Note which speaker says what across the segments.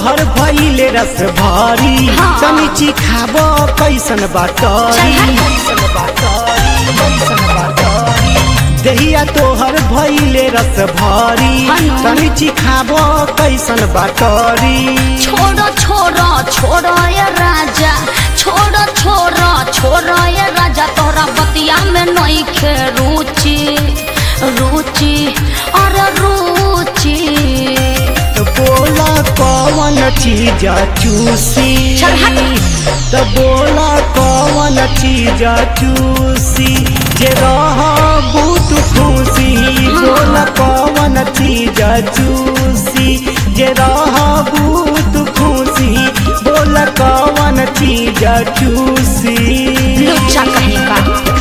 Speaker 1: तोहर भइले रस भारी
Speaker 2: हाँ।
Speaker 1: तनी चिखाब कैसन बाटरी कैसन बाटरी कैसन बाटरी दहिया तोहर भइले रस भारी
Speaker 2: हनु।
Speaker 1: तनी चिखाब कैसन बाटरी
Speaker 2: छोड़ो छोड़ो छोड़ो ये राजा छोड़ो छोड़ो छोड़ो ये राजा तोरा बतिया में नहीं खे रुचि रुचि अरे रुचि
Speaker 1: तो बोला कौन चीज चूसी
Speaker 2: चल हट।
Speaker 1: तो बोला कौन चीज चूसी जे रह बहुत खुशी बोला कौन चीज चूसी जे रह बहुत खुशी बोला कौन चीज चूसी
Speaker 2: लुच्चा कहेगा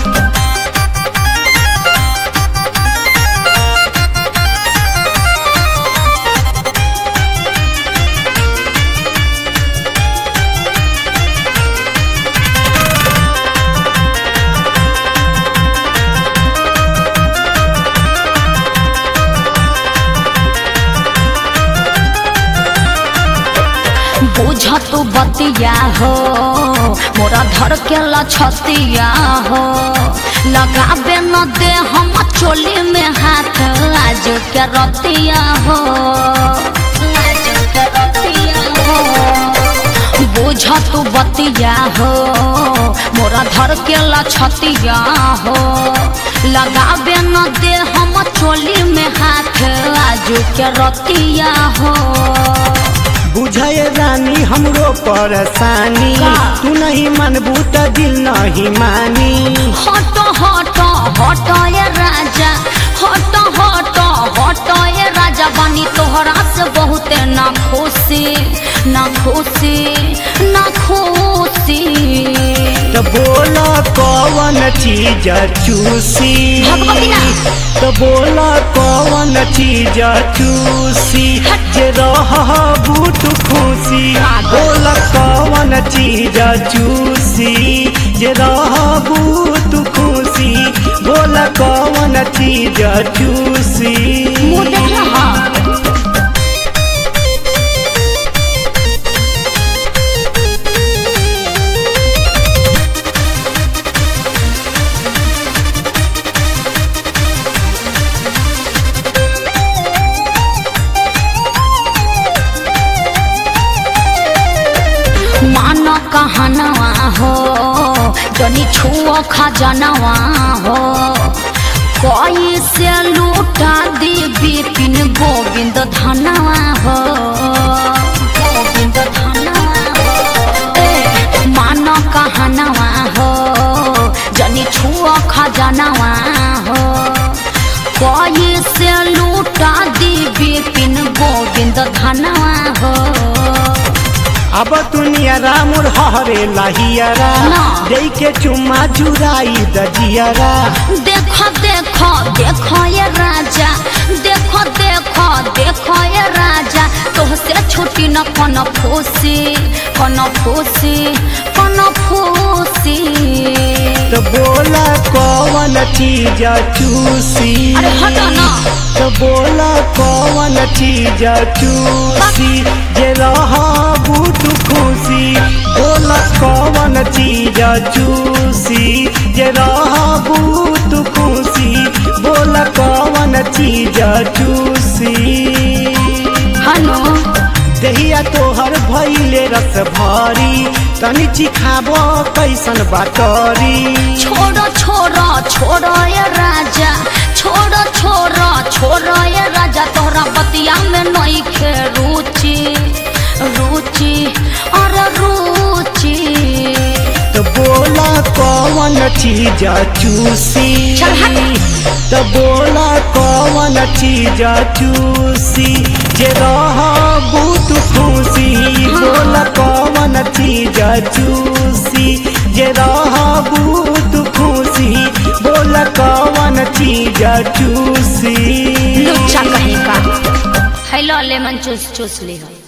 Speaker 2: बुझ तू बतिया हो मोरा धर के लछतिया हो लगाबे न दे हम चोली में हाथ आज के रतिया हो आज के रतिया हो बुझ तू बतिया हो मोरा धर के लछतिया हो लगाबे न दे हम चोली में हाथ आज के रतिया हो
Speaker 1: बुझे रानी हमरो परेशानी
Speaker 2: का?
Speaker 1: तू नहीं मनबू त दिल नहीं मानी
Speaker 2: हट हट हट ये राजा हट हट हट ये राजा बनी तोहरा से बहुते ना खुशी ना खुशी ना खुशी
Speaker 1: तो बोला कौन चीज चूसी
Speaker 2: भगवती ना।
Speaker 1: तो बोला कौन चीज चूसी जे रह बूट खुशी बोला कौन चीज चूसी जे रह बूट खुशी बोला कौन चीज चूसी
Speaker 2: मुँह देख रहा मान कहनवा हो जनी छुआ खजनवा हो कोई से लूटा दी बिपिन गोविंद धनवा हो गोविंद धनवा हो ए, मान कहनवा हो जनी छुआ खजनवा हो कोई से लूटा दी बिपिन गोविंद धनवा हो
Speaker 1: अब दुनिया रामुर हरे लहियरा
Speaker 2: ना।
Speaker 1: दे के चुम्मा चुराई दजियरा
Speaker 2: देखो देखो देखो ये राजा देखो देखो देखो ये राजा तोहसे छुट्टी न कन फूसी कन फूसी कन फूसी
Speaker 1: तो बोला कौन चीज चूसी
Speaker 2: अरे हटो ना
Speaker 1: तो बोला कौन चीज चूसी जे रह बूट खुशी बोला कौन चीज चूसी जे रह बूट खुशी बोला कौन चीज चूसी
Speaker 2: हनो
Speaker 1: दहिया तोहर भइले रस भारी तनी चिखाब कैसन बाटरी
Speaker 2: छोड़ो छोड़ो छोड़ो ये राजा छोड़ो छोड़ो छोड़ो ये राजा तोहरा बतिया में नहीं खे रुचि रुचि अरे रुचि
Speaker 1: तो बोला कौन चीज चूसी
Speaker 2: चल हट।
Speaker 1: तो बोला कौन चीज चूसी जे रह बहुत खुशी बोला कौन चीज चूसी जे रह बहुत खुशी बोला कौन चीज चूसी
Speaker 2: लुच्चा कहेगा हेलो लेमन चूस चूस ली हो